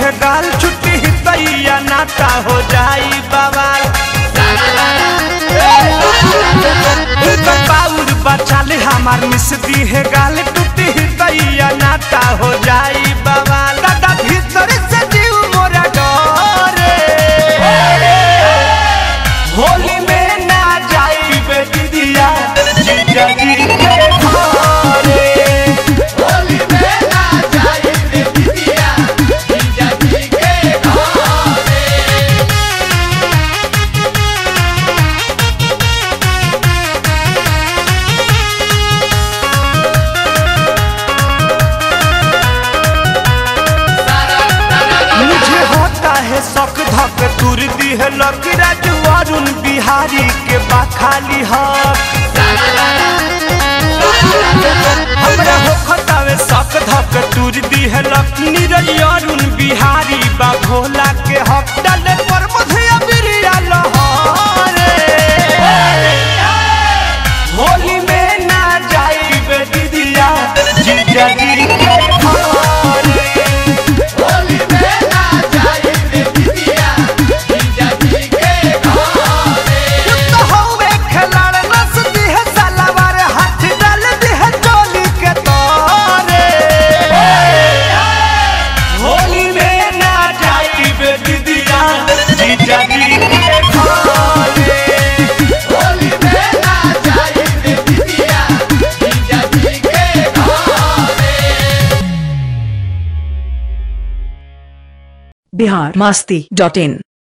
है गाल छुट्टी तैया नाता हो जाई बवाल उनकर बाउर बचाले हमार मिस दी है गाल टूटी तैया नाता हो जाई बवाल दादा भीतर से जीव मोरा डरे होली में ना जाई बेटी दिया जीजा जी के घरे होली में ना जाई रे बिटिया जीजा जी के घरे मुझे होता है शौक धक तुर दी है लकी राजू अरुण बिहारी के बाखाली हक हमरा होता है शौक धक तुर दी है लकी नीरज अरुण बिहारी बा भोला के हक डाले पर मुझे अबिरिया लहरे होली में ना जाई बेटी दिया जीजा जी के घरे होली में ना जाई रे बिटिया जीजा जी के घरे तो हवे खिलाड़ नस दी है सलवार हाथ डाल दी है चोली के तारे होली में ना जाई बेटी दिया जीजा जी के घरे होली में ना जाई रे बिटिया जीजा जी के घरे बिहार मस्ती डॉट इन